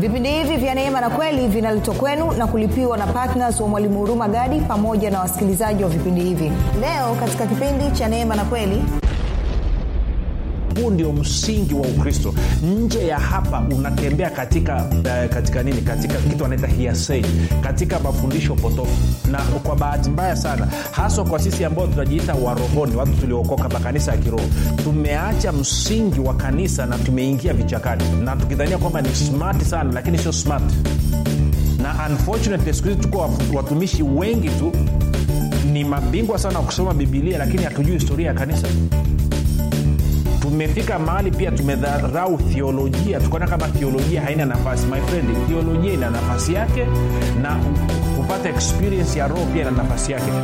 vipindi hivi vya neema na kweli vinaletwa kwenu na kulipiwa na ptns wa mwalimu huruma gadi pamoja na wasikilizaji wa vipindi hivi leo katika kipindi cha neema na kweli huu ndio msingi wa ukristo nje ya hapa unatembea katika uh, katika nini katika kitu anaita hiasei katika mafundisho potofu na kwa bahati mbaya sana haswa kwa sisi ambao tunajiita warohoni watu tuliookoka makanisa ya kiroho tumeacha msingi wa kanisa na tumeingia vichakani na tukidhania kwamba ni smart sana lakini sio smart na unfortunately siku hizi tuko watumishi wengi tu ni mabingwa sana wa kusoma bibilia lakini hatujui historia ya kanisa tumefika mahali pia tumedharau thiolojia tukaona kama thiolojia haina nafasi my friend thiolojia ina nafasi yake na kupata experience ya roho pia ina nafasi yake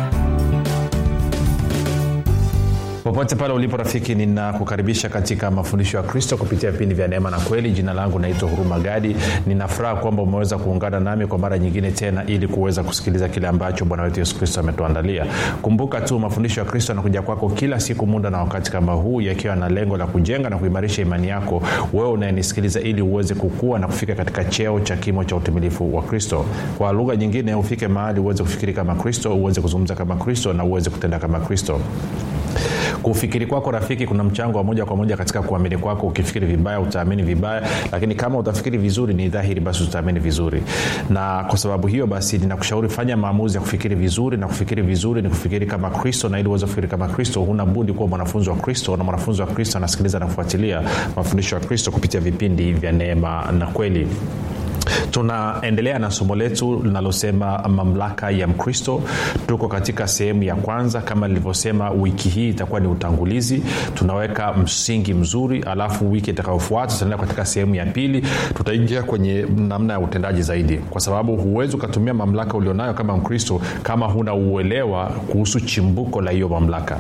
popote pale ulipo rafiki ninakukaribisha katika mafundisho ya kristo kupitia vipindi vya neema na kweli jina langu naitwa huruma gadi ninafuraha kwamba umeweza kuungana nami kwa mara nyingine tena ili kuweza kusikiliza kile ambacho bwana wetu yesu kristo ametuandalia kumbuka tu mafundisho ya kristo yanakuja kwako kila siku muda na wakati kama huu yakiwa na lengo la kujenga na kuimarisha imani yako wewe unayenisikiliza ili uweze kukua na kufika katika cheo cha kimo cha utimilifu wa kristo kwa lugha nyingine ufike mahali uweze kufikiri kama kristo uweze kuzungumza kama kristo na uweze kutenda kama kristo kufikiri kwako rafiki kuna mchango wa moja kwa moja katika kuamini kwako ukifikiri vibaya utaamini vibaya lakini kama utafikiri vizuri ni dhahiri basi utaamini vizuri na kwa sababu hiyo basi ninakushauri fanya maamuzi ya kufikiri vizuri na kufikiri vizuri ni kufikiri kama kristo na ili uweze kufikiri kama kristo huna budi kuwa mwanafunzi wa kristo na mwanafunzi wa kristo anasikiliza na kufuatilia mafundisho ya kristo kupitia vipindi vya neema na kweli tunaendelea na somo letu linalosema mamlaka ya mkristo tuko katika sehemu ya kwanza kama nilivyosema wiki hii itakuwa ni utangulizi tunaweka msingi mzuri alafu wiki itakayofuata tutaenda katika sehemu ya pili tutaingia kwenye namna ya utendaji zaidi kwa sababu huwezi ukatumia mamlaka ulionayo kama mkristo kama huna uelewa kuhusu chimbuko la hiyo mamlaka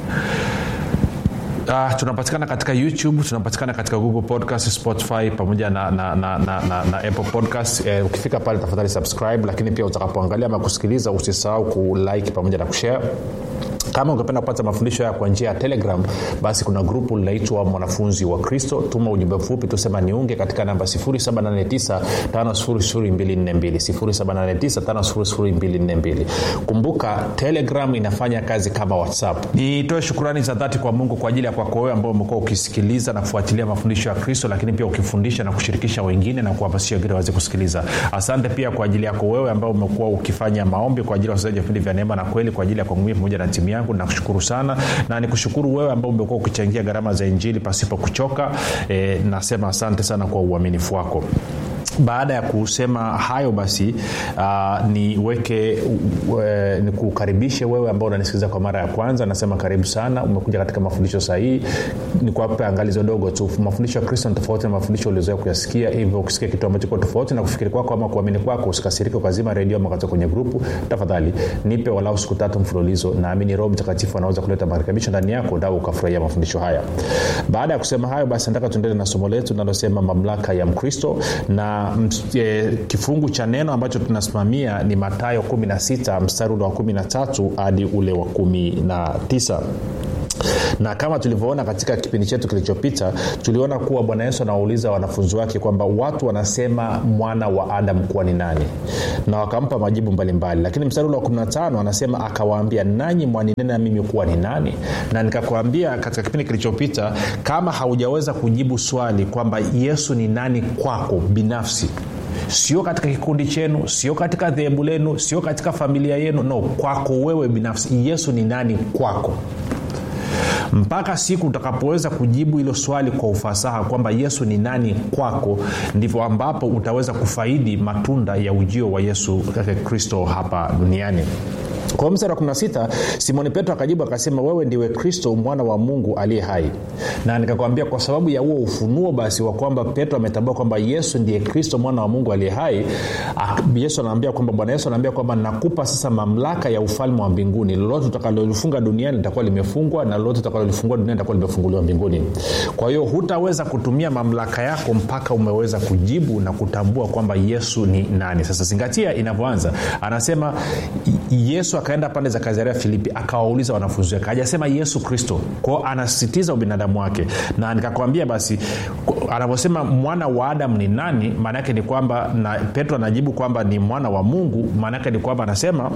Uh, tunapatikana katika youtube tunapatikana katika google podcast spotify pamoja na, na, na, na, na, na apple podcast eh, ukifika pale tafadhali subscribe lakini pia utakapoangalia ama kusikiliza usisahau kulike pamoja na kushare kama ungependa kupata mafundisho haya kwa njia ya telegram basi kuna grupu linaitwa mwanafunzi wa kristo tuma ujumbe mfupi tusema niunge katika namba 7895242 kumbuka telegram inafanya kazi kama whatsapp nitoe shukurani za dhati kwa mungu kwa ajili ya kwako wewe ambao umekuwa ukisikiliza na kufuatilia mafundisho ya kristo lakini pia ukifundisha na kushirikisha wengine na kuhamasisha wengine waweze kusikiliza asante pia kwa ajili yako wewe ambao umekuwa ukifanya maombi kwa ajili ya wasikilizaji wa vipindi vya neema na kweli kwa ajili ya kwangu mii pamoja na timu yangu nakushukuru sana na nikushukuru wewe ambao umekuwa ukichangia gharama za injili pasipo kuchoka e, nasema asante sana kwa uaminifu wako baada ya kusema hayo basi uh, niweke uh, nikukaribishe wewe ambao unanisikiliza kwa mara ya kwanza nasema karibu sana umekuja katika mafundisho sahihi nikuape angalizo dogo tu mafundisho ya kristo ni tofauti na mafundisho uliozoea kuyasikia hivyo ukisikia kitu ambacho kiko tofauti na kufikiri kwako ama kuamini kwako usikasirike ukazima redio ama ukatoka kwenye grupu tafadhali nipe walau siku tatu mfululizo naamini roho mtakatifu anaweza kuleta marekebisho ndani yako dau ukafurahia mafundisho haya baada ya kusema hayo basi nataka tuendele na somo letu linalosema mamlaka ya mkristo na e, kifungu cha neno ambacho tunasimamia ni matayo 16 mstari ule wa 13 hadi ule wa 19 na kama tulivyoona katika kipindi chetu kilichopita tuliona kuwa bwana yesu anawauliza wanafunzi wake kwamba watu wanasema mwana wa adamu kuwa ni nani na wakampa majibu mbalimbali mbali. lakini mstari ule wa 15 anasema akawaambia nanyi mwaninena mimi kuwa ni nani na nikakwambia katika kipindi kilichopita kama haujaweza kujibu swali kwamba yesu ni nani kwako binafsi sio katika kikundi chenu sio katika dhehebu lenu sio katika familia yenu no kwako wewe binafsi yesu ni nani kwako mpaka siku utakapoweza kujibu hilo swali kwa ufasaha kwamba yesu ni nani kwako ndivyo ambapo utaweza kufaidi matunda ya ujio wa yesu kristo hapa duniani kwa mstari wa 16 simoni petro akajibu akasema wewe ndiwe kristo mwana wa mungu aliye hai na nikakwambia kwa sababu ya huo ufunuo basi wa kwamba petro ametambua kwamba yesu ndiye kristo mwana wa mungu aliye hai yesu anaambia kwamba bwana yesu anaambia kwamba nakupa sasa mamlaka ya ufalme wa mbinguni lolote utakalolifunga duniani litakuwa limefungwa na lolote utakalolifungua duniani litakuwa limefunguliwa mbinguni kwa hiyo hutaweza kutumia mamlaka yako mpaka umeweza kujibu na kutambua kwamba yesu ni nani sasa zingatia inavyoanza anasema yesu akaenda pande za kazaria filipi akawauliza wanafunzi wake hajasema yesu kristo kwao anasisitiza ubinadamu wake na nikakwambia basi anavyosema mwana wa adamu ni nani maana yake ni kwamba na petro anajibu kwamba ni mwana wa mungu maana yake ni kwamba anasema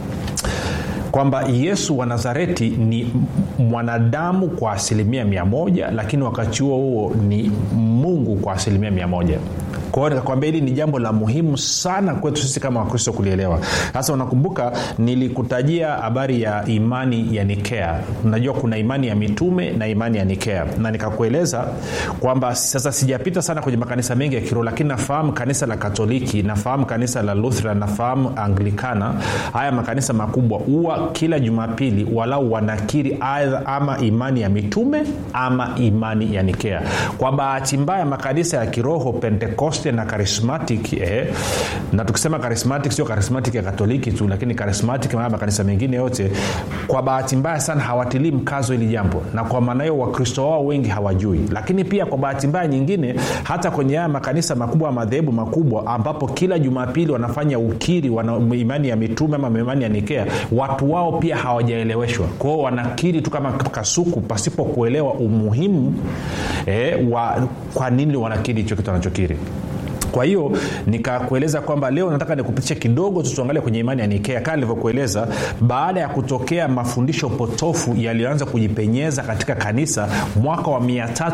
kwamba yesu wa nazareti ni mwanadamu kwa asilimia mia moja lakini wakati huo huo ni mungu kwa asilimia mia moja kwa hiyo nikakwambia hili ni jambo la muhimu sana kwetu sisi kama wakristo kulielewa sasa unakumbuka nilikutajia habari ya imani ya nikea unajua kuna imani ya mitume na imani ya nikea na nikakueleza kwamba sasa sijapita sana kwenye makanisa mengi ya kiroho lakini nafahamu kanisa la katoliki nafahamu kanisa la lutheran nafahamu anglikana haya makanisa makubwa huwa kila jumapili walau wanakiri aidha ama imani ya mitume ama imani ya nikea kwa bahati mbaya makanisa ya kiroho pentekoste na charismatic eh, na tukisema charismatic sio charismatic ya katoliki tu lakini charismatic maa makanisa mengine yote kwa bahati mbaya sana hawatilii mkazo hili jambo na kwa maana hiyo wakristo wao wengi hawajui lakini pia kwa bahati mbaya nyingine hata kwenye haya makanisa makubwa ya madhehebu makubwa ambapo kila jumapili wanafanya ukiri wana imani ya mitume ama imani ya nikea watu wao pia hawajaeleweshwa kwao wanakiri tu kama kasuku pasipo kuelewa umuhimu eh, wa kwa nini wanakiri hicho kitu wanachokiri kwa hiyo nikakueleza kwamba leo nataka nikupitishe kidogo tu tuangalie kwenye imani ya nikea kaa nilivyokueleza baada ya kutokea mafundisho potofu yaliyoanza kujipenyeza katika kanisa mwaka wa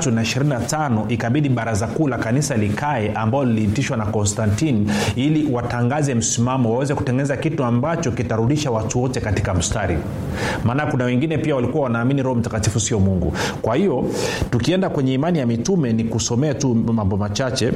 325 ikabidi baraza kuu la kanisa likae ambalo liliitishwa na konstantin ili watangaze msimamo waweze kutengeneza kitu ambacho kitarudisha watu wote katika mstari maana kuna wengine pia walikuwa wanaamini roho mtakatifu sio mungu kwa hiyo tukienda kwenye imani ya mitume ni kusomea tu mambo machache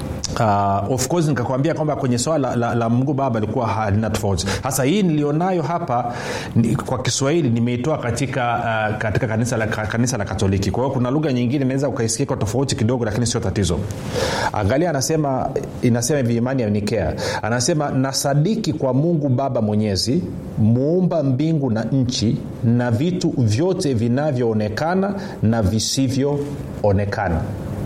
Uh, of course nikakwambia kwamba kwenye swala la, la, la mungu baba alikuwa halina tofauti sasa hii nilionayo hapa ni, kwa kiswahili nimeitoa katika uh, katika kanisa la, kanisa la katoliki kwa hiyo kuna lugha nyingine inaweza ukaisikia kwa tofauti kidogo lakini sio tatizo angalia anasema inasema hivi imani ya nikea anasema nasadiki kwa mungu baba mwenyezi muumba mbingu na nchi na vitu vyote vinavyoonekana na visivyoonekana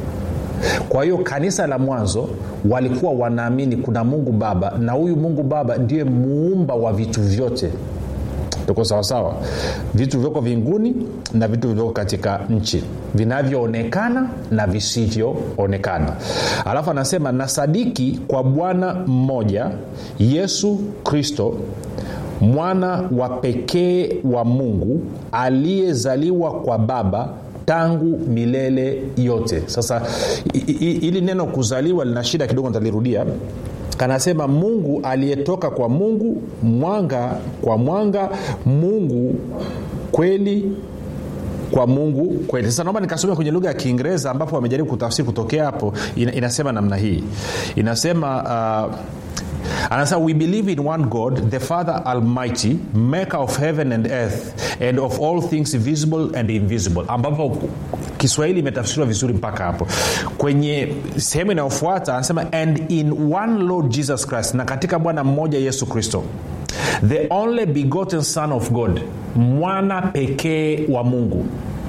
kwa hiyo kanisa la mwanzo walikuwa wanaamini kuna mungu baba na huyu mungu baba ndiye muumba wa vitu vyote tuko sawasawa vitu vyoko vinguni na vitu vilivyoko katika nchi vinavyoonekana na visivyoonekana alafu anasema nasadiki kwa bwana mmoja yesu kristo mwana wa pekee wa mungu aliyezaliwa kwa baba tangu milele yote sasa ili neno kuzaliwa lina shida kidogo nitalirudia kanasema mungu aliyetoka kwa mungu mwanga kwa mwanga mungu kweli kwa mungu kweli sasa naomba nikasomea kwenye lugha ya kiingereza ambapo wamejaribu kutafsiri kutokea hapo ina, inasema namna hii inasema uh, anasema we believe in one god the father almighty maker of heaven and earth and of all things visible and invisible ambapo kiswahili imetafsiriwa vizuri mpaka hapo kwenye sehemu inayofuata anasema and in one lord jesus christ na katika bwana mmoja yesu kristo the only begotten son of god mwana pekee wa mungu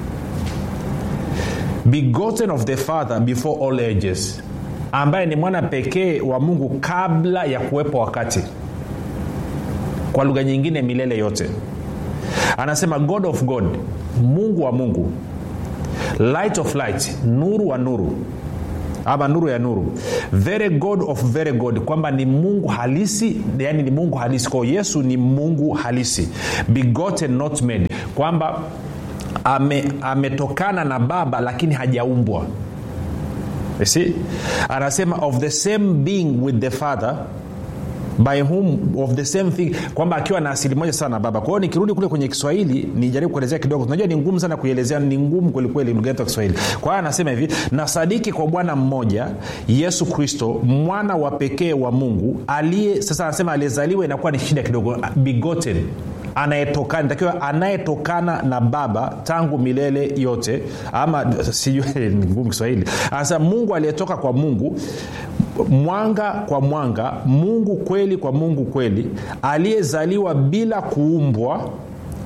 begotten of the father before all ages ambaye ni mwana pekee wa mungu kabla ya kuwepo wakati kwa lugha nyingine milele yote anasema god of god mungu wa mungu light of light nuru wa nuru ama nuru ya nuru very god of very god kwamba ni mungu halisi yani ni mungu halisi kwao yesu ni mungu halisi begotten not made kwamba ametokana ame na baba lakini hajaumbwa see anasema of the same being with the father by whom of the same thing kwamba akiwa na asili moja sana na baba kwa hiyo nikirudi kule kwenye kiswahili nijaribu kuelezea kidogo unajua ni ngumu sana kuielezea ni ngumu kwelikweli lugha yetu ya kiswahili kwa hiyo anasema hivi nasadiki kwa bwana mmoja yesu kristo mwana wa pekee wa mungu aliye sasa anasema aliyezaliwa inakuwa ni shida kidogo begotten anayetokana takiwa anayetokana na baba tangu milele yote ama sijui ni ngumu kiswahili anasema mungu aliyetoka kwa mungu mwanga kwa mwanga mungu kweli kwa mungu kweli aliyezaliwa bila kuumbwa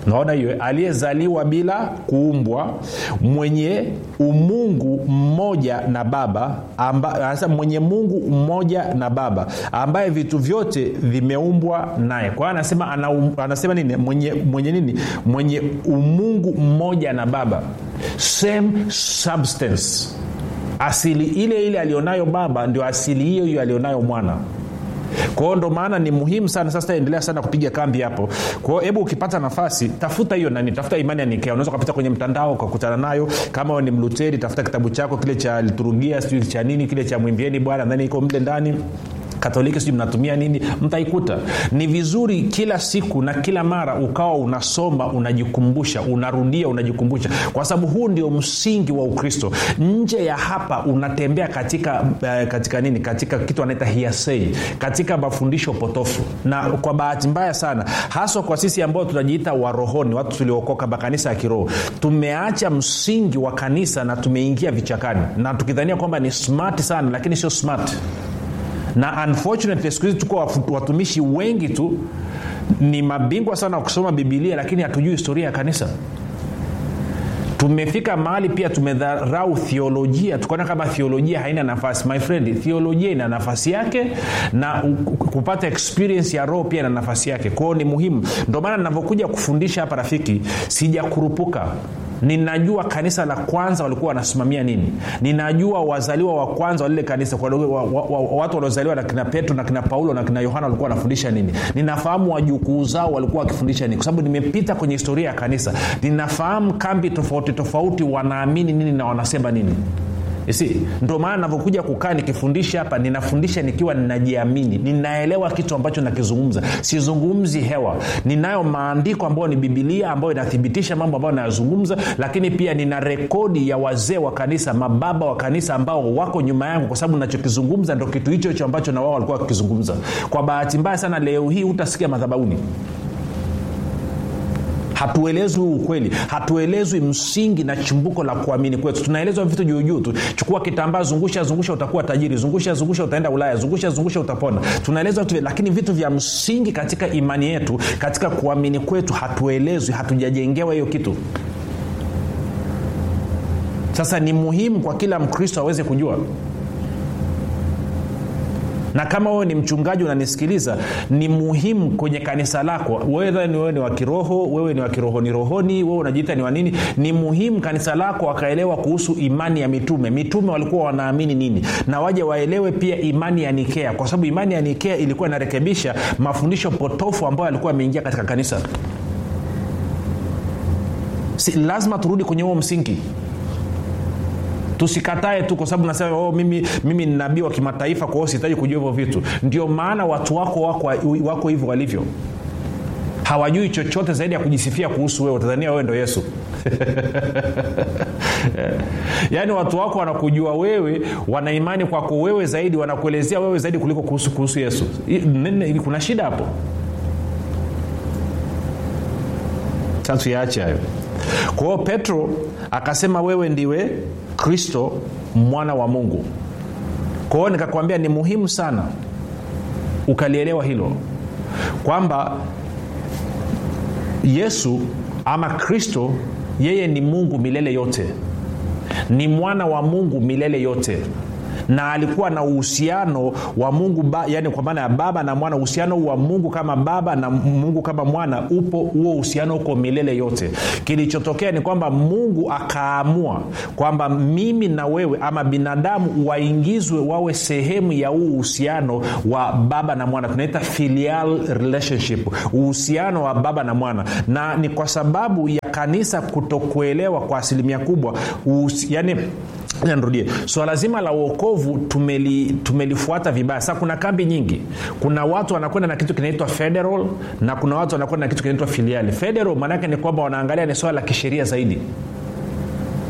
naona hiyo aliyezaliwa bila kuumbwa mwenye umungu mmoja na baba amba, anasema mwenye mungu mmoja na baba ambaye vitu vyote vimeumbwa naye kwa hiyo anasema ana, anasema nini mwenye, mwenye nini mwenye umungu mmoja na baba same substance asili ile ile alionayo baba ndio asili hiyo hiyo alionayo mwana kwao ndo maana ni muhimu sana sasa endelea sana kupiga kambi hapo kwao hebu ukipata nafasi tafuta hiyo nani tafuta imani ya nikea unaweza ukapita kwenye mtandao ukakutana nayo kama ni mluteri tafuta kitabu chako kile cha liturungia sijui cha nini kile cha mwimbieni bwana ndani iko mle ndani katoliki sijui mnatumia nini mtaikuta ni vizuri kila siku na kila mara ukawa unasoma unajikumbusha unarudia unajikumbusha kwa sababu huu ndio msingi wa ukristo nje ya hapa unatembea katika uh, katika nini katika kitu anaita hiasei katika mafundisho potofu na kwa bahati mbaya sana haswa kwa sisi ambao tunajiita warohoni watu tuliokoka makanisa ya kiroho tumeacha msingi wa kanisa na tumeingia vichakani na tukidhania kwamba ni smart sana lakini sio smart na unfortunately siku hizi tuko watumishi wengi tu ni mabingwa sana wa kusoma bibilia lakini hatujui historia ya kanisa tumefika mahali pia tumedharau thiolojia tukaona kama thiolojia haina nafasi my friend thiolojia ina nafasi yake na kupata experience ya roho pia ina nafasi yake kwao ni muhimu ndio maana navyokuja kufundisha hapa rafiki sijakurupuka ninajua kanisa la kwanza walikuwa wanasimamia nini ninajua wazaliwa wa kwanza walile kanisa kwa wa, wa, wa, watu waliozaliwa na kina petro na kina paulo na kina yohana walikuwa wanafundisha nini ninafahamu wajukuu zao walikuwa wakifundisha nini kwa sababu nimepita kwenye historia ya kanisa ninafahamu kambi tofauti tofauti wanaamini nini na wanasema nini si ndio maana navyokuja kukaa nikifundisha hapa ninafundisha nikiwa ninajiamini ninaelewa kitu ambacho nakizungumza sizungumzi hewa ninayo maandiko ambayo ni bibilia ambayo inathibitisha mambo ambayo nayazungumza lakini pia nina rekodi ya wazee wa kanisa mababa wa kanisa ambao wako nyuma yangu kwa sababu nachokizungumza ndo kitu hicho hicho ambacho na wao walikuwa wakikizungumza kwa bahati mbaya sana leo hii hutasikia madhabauni hatuelezwi ukweli hatuelezwi msingi na chimbuko la kuamini kwetu tunaelezwa vitu juujuu tu chukua kitambaa zungusha zungusha utakuwa tajiri zungusha zungusha utaenda ulaya zungusha zungusha utapona tunaelezwa vitu lakini vitu vya msingi katika imani yetu katika kuamini kwetu hatuelezwi hatujajengewa hiyo kitu sasa ni muhimu kwa kila mkristo aweze kujua na kama wewe ni mchungaji unanisikiliza ni muhimu kwenye kanisa lako wewe ni wewe ni wa kiroho wewe ni wa kirohoni rohoni wewe unajiita ni wanini ni muhimu kanisa lako wakaelewa kuhusu imani ya mitume mitume walikuwa wanaamini nini na waje waelewe pia imani ya nikea kwa sababu imani ya nikea ilikuwa inarekebisha mafundisho potofu ambayo yalikuwa yameingia katika kanisa si, lazima turudi kwenye huo msingi tusikatae tu kwa sababu nasema oh, mimi, mimi ni nabii wa kimataifa kwa hiyo sihitaji kujua hivyo vitu ndio maana watu wako wako, wako hivyo walivyo hawajui chochote zaidi ya kujisifia kuhusu wewe tanzania wewe ndo yesu yaani watu wako wanakujua wewe wana imani kwako wewe zaidi wanakuelezea wewe zaidi kuliko kuhusu, kuhusu yesu kuna shida hapo sasa tuyaache hayo kwa hiyo petro akasema wewe ndiwe kristo mwana wa mungu kwa hiyo nikakwambia ni muhimu sana ukalielewa hilo kwamba yesu ama kristo yeye ni mungu milele yote ni mwana wa mungu milele yote na alikuwa na uhusiano wa mungu ba, yani kwa maana ya baba na mwana uhusiano wa mungu kama baba na mungu kama mwana upo huo uhusiano uko milele yote kilichotokea ni kwamba mungu akaamua kwamba mimi na wewe ama binadamu waingizwe wawe sehemu ya huu uhusiano wa baba na mwana tunaita filial relationship uhusiano wa baba na mwana na ni kwa sababu ya kanisa kutokuelewa kwa asilimia kubwa uhusi, yani nirudie swala so, zima la uokovu tumeli, tumelifuata vibaya sasa kuna kambi nyingi kuna watu wanakwenda na kitu kinaitwa federal na kuna watu wanakwenda na kitu kinaitwa filiali federal maanaake ni kwamba wanaangalia ni swala la kisheria zaidi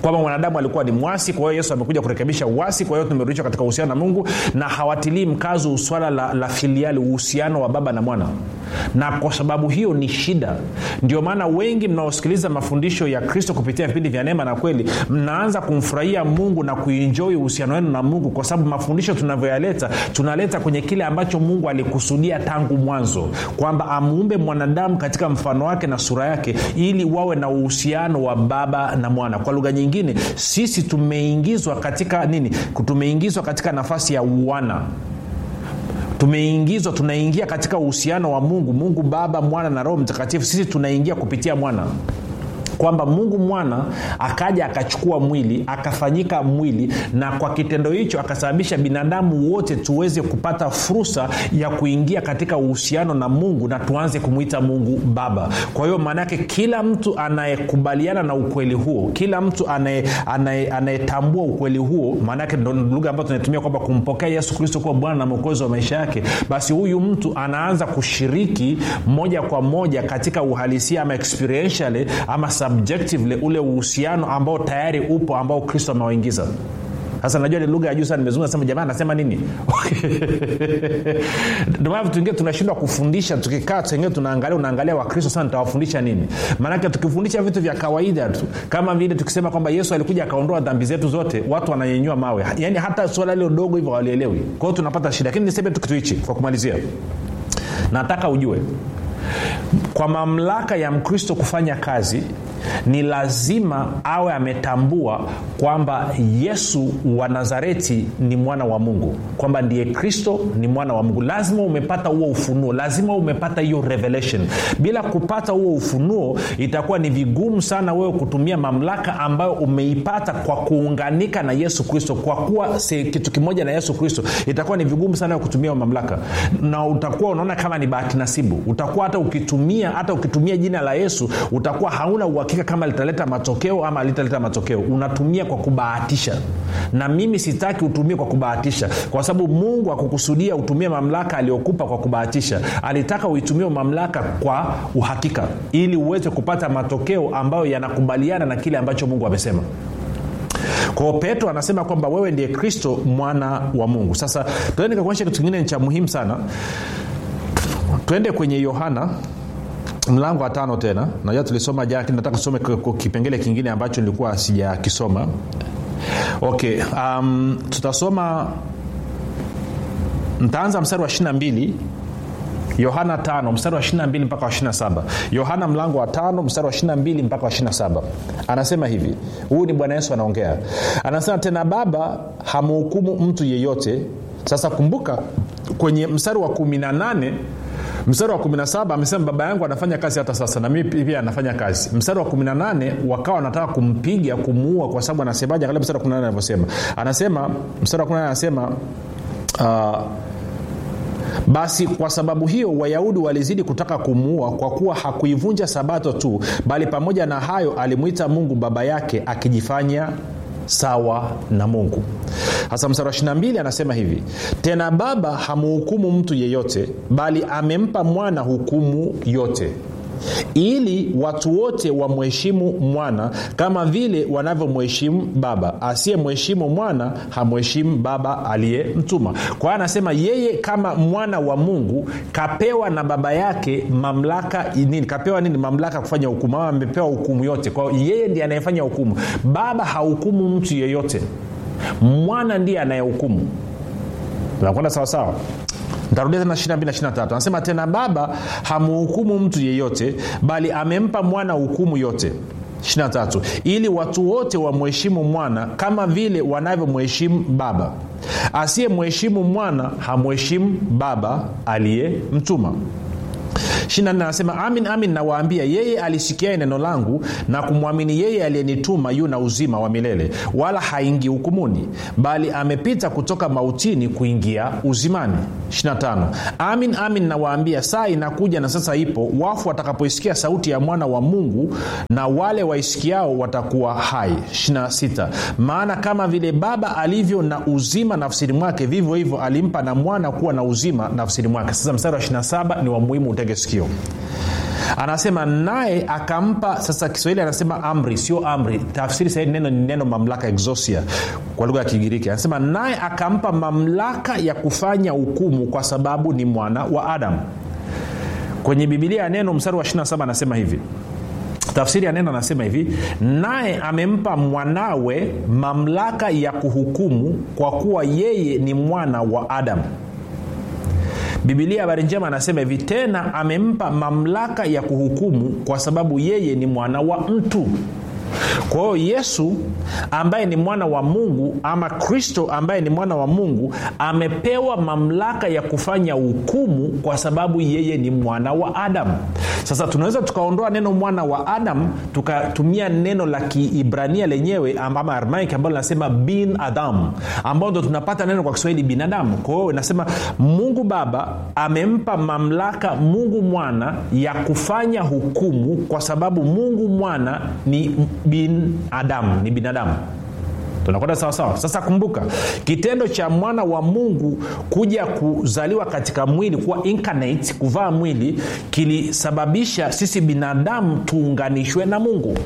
kwamba mwanadamu alikuwa ni mwasi kwa hiyo yesu amekuja kurekebisha uasi kwa hiyo tumerudishwa katika uhusiano na mungu na hawatilii mkazo swala la, la filiali uhusiano wa baba na mwana na kwa sababu hiyo ni shida ndio maana wengi mnaosikiliza mafundisho ya kristo kupitia vipindi vya neema na kweli mnaanza kumfurahia mungu na kuinjoi uhusiano wenu na mungu kwa sababu mafundisho tunavyoyaleta tunaleta kwenye kile ambacho mungu alikusudia tangu mwanzo kwamba amuumbe mwanadamu katika mfano wake na sura yake ili wawe na uhusiano wa baba na mwana kwa lugha nyingine sisi tumeingizwa katika nini tumeingizwa katika nafasi ya uwana tumeingizwa tunaingia katika uhusiano wa mungu mungu baba mwana na roho mtakatifu sisi tunaingia kupitia mwana kwamba mungu mwana akaja akachukua mwili akafanyika mwili na kwa kitendo hicho akasababisha binadamu wote tuweze kupata fursa ya kuingia katika uhusiano na mungu na tuanze kumwita mungu baba kwa hiyo maana yake kila mtu anayekubaliana na ukweli huo kila mtu anayetambua ukweli huo maanaake ndo lugha ambayo tunatumia kwamba kumpokea yesu kristo kuwa bwana na mwokozi wa maisha yake basi huyu mtu anaanza kushiriki moja kwa moja katika uhalisia ama experientially ama subjectively ule uhusiano ambao tayari upo ambao kristo amewaingiza sasa najua ni lugha ya juu sana nimezungumza sema jamaa anasema nini ndomana vitu vingine tunashindwa kufundisha tukikaa tengine tunaangalia unaangalia wakristo sana tawafundisha nini maanake tukifundisha vitu vya kawaida tu kama vile tukisema kwamba yesu alikuja akaondoa dhambi zetu zote watu wananyenyua mawe yaani hata suala lilo dogo hivyo walielewi kwa hiyo tunapata shida lakini niseme tu kitu hichi kwa kumalizia nataka ujue kwa mamlaka ya mkristo kufanya kazi ni lazima awe ametambua kwamba yesu wa nazareti ni mwana wa mungu kwamba ndiye kristo ni mwana wa mungu lazima umepata huo ufunuo lazima umepata hiyo revelation bila kupata huo ufunuo itakuwa ni vigumu sana wewe kutumia mamlaka ambayo umeipata kwa kuunganika na yesu kristo kwa kuwa se, kitu kimoja na yesu kristo itakuwa ni vigumu sana wewe kutumia mamlaka na utakuwa unaona kama ni bahati nasibu utakuwa hata ukitumia hata ukitumia jina la yesu utakuwa hauna uhakika kama litaleta matokeo ama litaleta matokeo unatumia kwa kubahatisha na mimi sitaki utumie kwa kubahatisha kwa sababu mungu akukusudia utumie mamlaka aliyokupa kwa kubahatisha alitaka uitumie mamlaka kwa uhakika ili uweze kupata matokeo ambayo yanakubaliana na kile ambacho mungu amesema kwao petro anasema kwamba wewe ndiye kristo mwana wa mungu sasa tuende nikakuonyesha kitu kingine cha muhimu sana twende kwenye yohana mlango wa tano tena najua tulisoma jana nataka tusome kipengele kingine ambacho nilikuwa sijakisoma okay um, tutasoma ntaanza mstari wa 22 yohana 5 mstari wa 22 mpaka wa 27 yohana mlango wa 5 mstari wa 22 mpaka wa 27 anasema hivi huyu ni bwana yesu anaongea anasema tena baba hamhukumu mtu yeyote sasa kumbuka kwenye mstari wa 18 mstari wa 17 amesema baba yangu anafanya kazi hata sasa na mimi pia anafanya kazi mstari wa 18 wakawa wanataka kumpiga kumuua kwa sababu anasemaje angalia mstari wa 18 anavyosema anasema mstari wa 18 anasema uh, basi kwa sababu hiyo wayahudi walizidi kutaka kumuua kwa kuwa hakuivunja sabato tu bali pamoja na hayo alimwita mungu baba yake akijifanya sawa na mungu hasa mstari wa 22 anasema hivi tena baba hamuhukumu mtu yeyote bali amempa mwana hukumu yote ili watu wote wamheshimu mwana kama vile wanavyomheshimu baba asiyemheshimu mwana hamheshimu baba aliyemtuma kwa hiyo anasema yeye kama mwana wa mungu kapewa na baba yake mamlaka nini kapewa nini mamlaka kufanya hukumu ama amepewa hukumu yote kwa hiyo yeye ndiye anayefanya hukumu baba hahukumu mtu yeyote mwana ndiye anayehukumu tunakwenda sawasawa ntarudia tena 22 anasema tena baba hamuhukumu mtu yeyote bali amempa mwana hukumu yote 23 ili watu wote wamheshimu mwana kama vile wanavyomheshimu baba asiyemheshimu mwana hamheshimu baba aliyemtuma 24 anasema amin amin nawaambia yeye alisikiae neno langu na kumwamini yeye aliyenituma yu na uzima wa milele wala haingii hukumuni bali amepita kutoka mautini kuingia uzimani 25 amin amin nawaambia saa inakuja na sasa ipo wafu watakapoisikia sauti ya mwana wa mungu na wale waisikiao watakuwa hai 26 maana kama vile baba alivyo na uzima nafsini mwake vivyo hivyo alimpa na mwana kuwa na uzima nafsini mwake sasa mstari wa 27 ni wa muhimu utege sikio anasema naye akampa sasa kiswahili anasema amri sio amri tafsiri sahihi neno ni neno mamlaka exosia kwa lugha ya kigiriki anasema naye akampa mamlaka ya kufanya hukumu kwa sababu ni mwana wa adamu kwenye bibilia ya neno mstari wa 27 anasema hivi tafsiri ya neno anasema hivi naye amempa mwanawe mamlaka ya kuhukumu kwa kuwa yeye ni mwana wa adamu bibilia habari njema anasema hivi tena amempa mamlaka ya kuhukumu kwa sababu yeye ni mwana wa mtu kwa hiyo yesu ambaye ni mwana wa mungu ama kristo ambaye ni mwana wa mungu amepewa mamlaka ya kufanya hukumu kwa sababu yeye ni mwana wa adamu sasa tunaweza tukaondoa neno mwana wa adam tukatumia neno la kiibrania lenyewe ama armaik ambalo linasema bin adam ambao ndo tunapata neno kwa kiswahili binadamu kwa hiyo inasema mungu baba amempa mamlaka mungu mwana ya kufanya hukumu kwa sababu mungu mwana ni bin adamu ni binadamu tunakwenda sawasawa sasa kumbuka kitendo cha mwana wa mungu kuja kuzaliwa katika mwili kuwa incarnate kuvaa mwili kilisababisha sisi binadamu tuunganishwe na mungu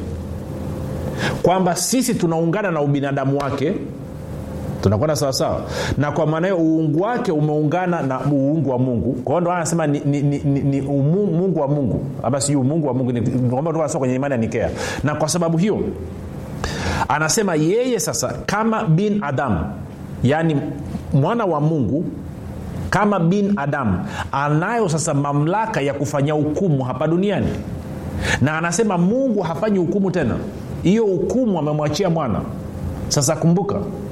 kwamba sisi tunaungana na ubinadamu wake tunakwenda sawasawa na kwa maana hiyo uungu wake umeungana na uungu wa mungu kwa hiyo ndo anasema ni, ni, ni, ni, ni umu, mungu wa mungu ama sijui umungu wa mungu ni, kwenye imani ya nikea na kwa sababu hiyo anasema yeye sasa kama bin adam yaani mwana wa mungu kama bin adam anayo sasa mamlaka ya kufanya hukumu hapa duniani na anasema mungu hafanyi hukumu tena hiyo hukumu amemwachia mwana sasa kumbuka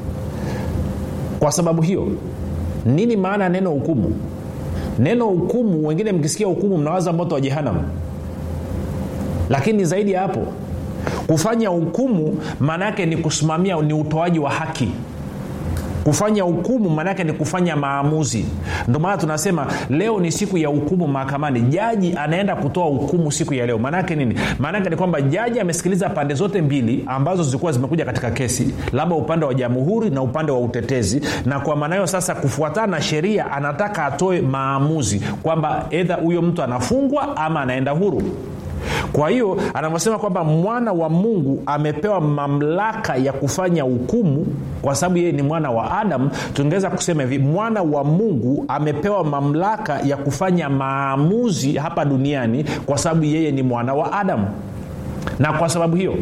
kwa sababu hiyo nini maana ya neno hukumu neno hukumu wengine mkisikia hukumu mnawaza moto wa jehanam lakini zaidi ya hapo kufanya hukumu maana yake ni kusimamia ni utoaji wa haki kufanya hukumu maanaake ni kufanya maamuzi ndio maana tunasema leo ni siku ya hukumu mahakamani jaji anaenda kutoa hukumu siku ya leo maanaake nini maanaake ni kwamba jaji amesikiliza pande zote mbili ambazo zilikuwa zimekuja katika kesi labda upande wa jamhuri na upande wa utetezi na kwa maana hiyo sasa kufuatana na sheria anataka atoe maamuzi kwamba edha huyo mtu anafungwa ama anaenda huru kwa hiyo anavyosema kwamba mwana wa mungu amepewa mamlaka ya kufanya hukumu kwa sababu yeye ni mwana wa adamu tungeweza kusema hivi mwana wa mungu amepewa mamlaka ya kufanya maamuzi hapa duniani kwa sababu yeye ni mwana wa adamu na kwa sababu hiyo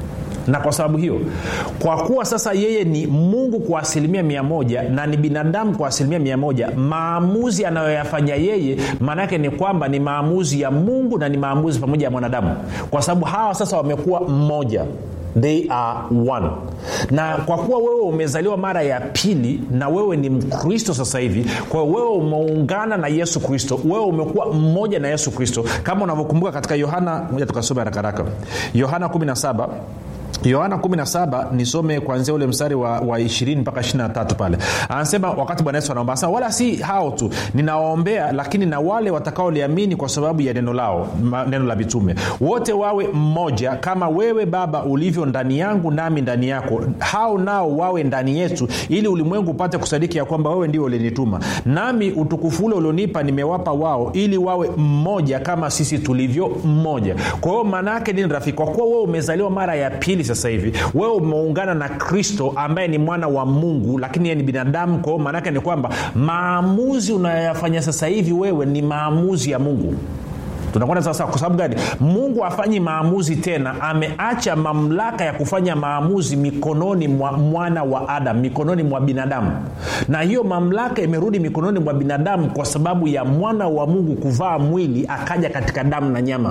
na kwa sababu hiyo kwa kuwa sasa yeye ni mungu kwa asilimia mia moja na ni binadamu kwa asilimia mia moja maamuzi anayoyafanya yeye maanaake ni kwamba ni maamuzi ya mungu na ni maamuzi pamoja ya mwanadamu kwa sababu hawa sasa wamekuwa mmoja they are one na kwa kuwa wewe umezaliwa mara ya pili na wewe ni mkristo sasa hivi kwa hiyo wewe umeungana na yesu kristo wewe umekuwa mmoja na yesu kristo kama unavyokumbuka katika yohana moja tukasoma harakaraka yohana 17 yohana 17 nisome kuanzia ule mstari wa, wa 20 mpaka 23 pale anasema wakati bwana yesu anaomba anasema wala si hao tu ninawaombea lakini na wale watakaoliamini kwa sababu ya neno lao ma, neno la mitume wote wawe mmoja kama wewe baba ulivyo ndani yangu nami ndani yako hao nao wawe ndani yetu ili ulimwengu upate kusadiki ya kwamba wewe ndio ulinituma nami utukufu ule ulionipa nimewapa wao ili wawe mmoja kama sisi tulivyo mmoja kwa hiyo maana yake nini rafiki kwa kuwa wewe umezaliwa mara ya pili sasa hivi wewe umeungana na kristo ambaye ni mwana wa mungu lakini yeye ni binadamu kwa hiyo maanaake ni kwamba maamuzi unayoyafanya sasa hivi wewe ni maamuzi ya mungu tunakwenda sawasawa kwa sababu gani mungu afanyi maamuzi tena ameacha mamlaka ya kufanya maamuzi mikononi mwa mwana wa adam mikononi mwa binadamu na hiyo mamlaka imerudi mikononi mwa binadamu kwa sababu ya mwana wa mungu kuvaa mwili akaja katika damu na nyama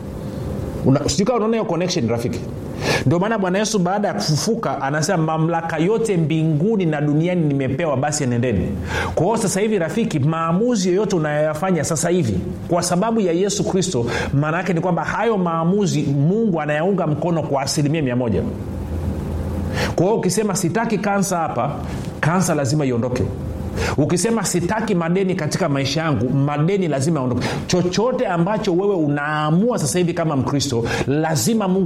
sijui kama unaona hiyo connection rafiki ndio maana bwana yesu baada ya kufufuka anasema mamlaka yote mbinguni na duniani nimepewa basi nendeni kwa hiyo sasa hivi rafiki maamuzi yoyote unayoyafanya sasa hivi kwa sababu ya yesu kristo maana yake ni kwamba hayo maamuzi mungu anayaunga mkono kwa asilimia mia moja kwa hiyo ukisema sitaki kansa hapa kansa lazima iondoke ukisema sitaki madeni katika maisha yangu madeni lazima yaondoke chochote ambacho wewe unaamua sasa hivi kama mkristo lazima mungu